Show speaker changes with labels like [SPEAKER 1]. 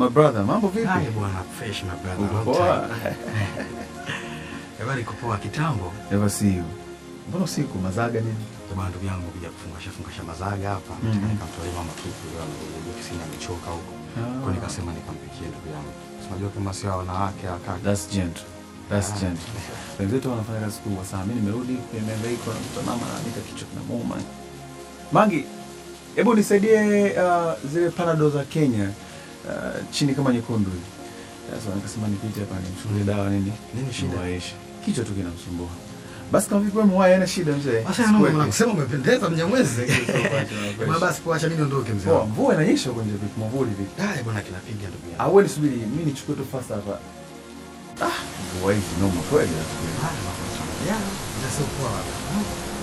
[SPEAKER 1] my brother, mambo vipi?
[SPEAKER 2] Hai bwana, fresh my brother.
[SPEAKER 1] Uko
[SPEAKER 2] long
[SPEAKER 1] poa?
[SPEAKER 2] time. Eh, bwana, niko poa kitambo.
[SPEAKER 1] Never see you. Mbona usiku mazaga nini?
[SPEAKER 2] Eh, bwana, ndugu yangu kuja kufungasha fungasha mazaga hapa.
[SPEAKER 1] Mhm.
[SPEAKER 2] Nikamtolea mama kitu leo amekuja ofisini amechoka huko.
[SPEAKER 1] Ah.
[SPEAKER 2] Kwa nikasema nikampikie ndugu yangu. Unajua kama sio wanawake wakaka.
[SPEAKER 1] That's gentle. That's
[SPEAKER 2] Ah.
[SPEAKER 1] gentle. Wenzetu wanafanya kazi kubwa sana. Mimi nimerudi kwenye mihangaiko na mtoto mama anaandika kichwa kinamuuma. Mangi, hebu nisaidie uh, zile panado za Kenya uh, chini kama nyekundu hivi. Sasa nikasema nipite hapa nimchukulie dawa nini?
[SPEAKER 2] Nini shida?
[SPEAKER 1] Niwaishe. Kichwa tu kinamsumbua. Basi kama vipi wewe mwaya hana shida mzee.
[SPEAKER 2] Sasa yana
[SPEAKER 1] Sikuweke.
[SPEAKER 2] mama kusema umependeza mnyamwezi.
[SPEAKER 1] Thank you so much, my
[SPEAKER 2] Bwana, basi poa, acha mimi niondoke mzee.
[SPEAKER 1] Poa,
[SPEAKER 2] wangu.
[SPEAKER 1] mvua inanyesha huko nje vipi? Mwavuli vipi?
[SPEAKER 2] Hai bwana, kinapiga ndugu yangu.
[SPEAKER 1] Au wewe nisubiri, mimi nichukue tu fast hapa. Ah, mvua hizi noma kweli.
[SPEAKER 2] Haya, bwana. Yeah, ndio sio poa. bwana.